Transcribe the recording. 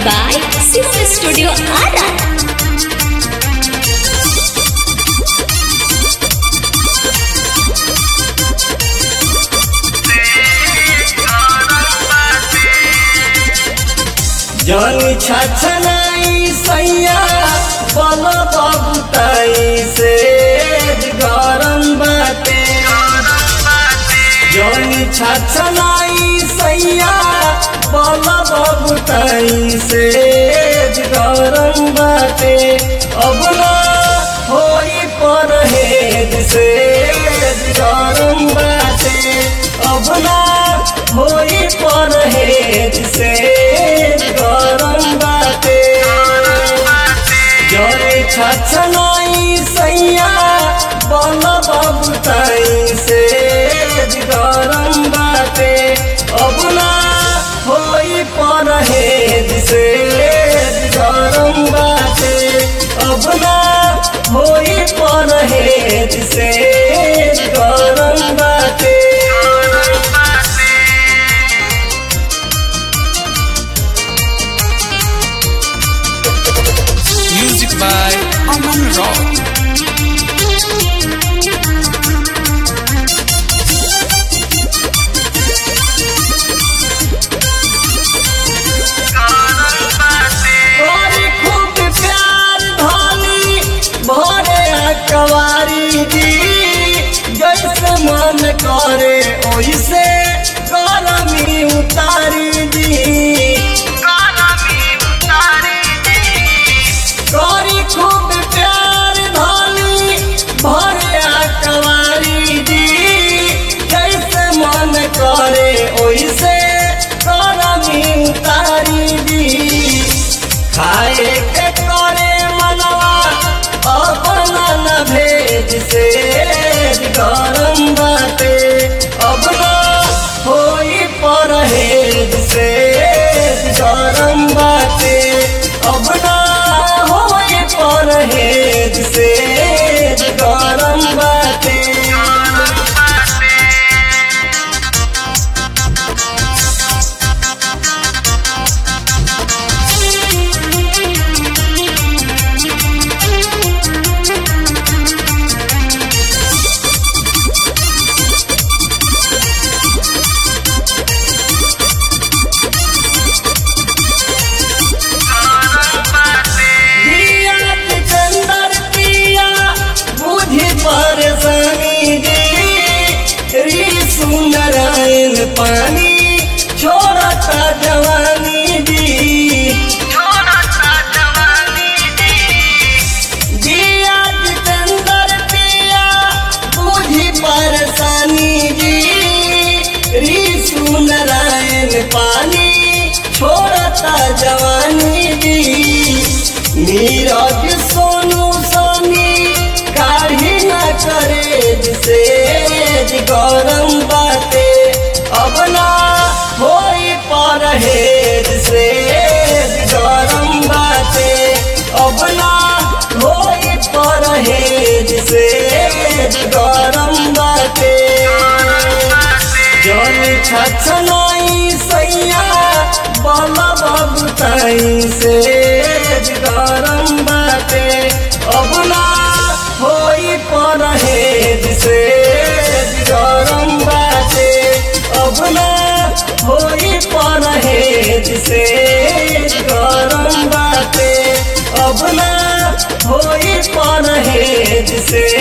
by Sister Studio Ara. जनी छछनाई सैया बल बबुताई से गरम बाटे जनी छछनाई सैया बल बबुताई से गरम बाटे अब ना होई परहेज से गरम बाटे अब ना होई परहेज से गरम बाटे जरे छछनाई सैया बल बबुताई से गरम बाटे अब ना होई परहेज से गरम बाटे अब ना होई परहेज से गरम बाटे Music by Aman Rock. तोरी खूब प्यार धानी भरे कवारी दी जैसे मन करे ओइसे गरमी उतारी दी तोरी खूब प्यार धानी भरे कवारी दी जैसे मन करे ओइसे गरमी उतारी दी खाए के करे मनवा अपना न भेज से गरम बाटे अब ना होई परहेज से गरम बाटे अब ना होई परहेज से गरम बाटे दिया चंदर पिया बुझी परेशानी दी री सुंदरायन पानी छोड़ता जवानी दी दिया चंदर पिया बुझी परेशानी दी री सुंदरायन पानी छोड़ता जवानी दी नीरज सोनू सोनी काढ़ी न करे से गरम बाटे अब ना होई परहेज से गरम बाटे अब ना होई परहेज से गरम बाटे जन छछनाई सैया बल बबुताई से गरम बाटे अब ना होई परहेज से गरम बाटे अब ना होई परहेज से गरम बाटे अब ना होई परहेज से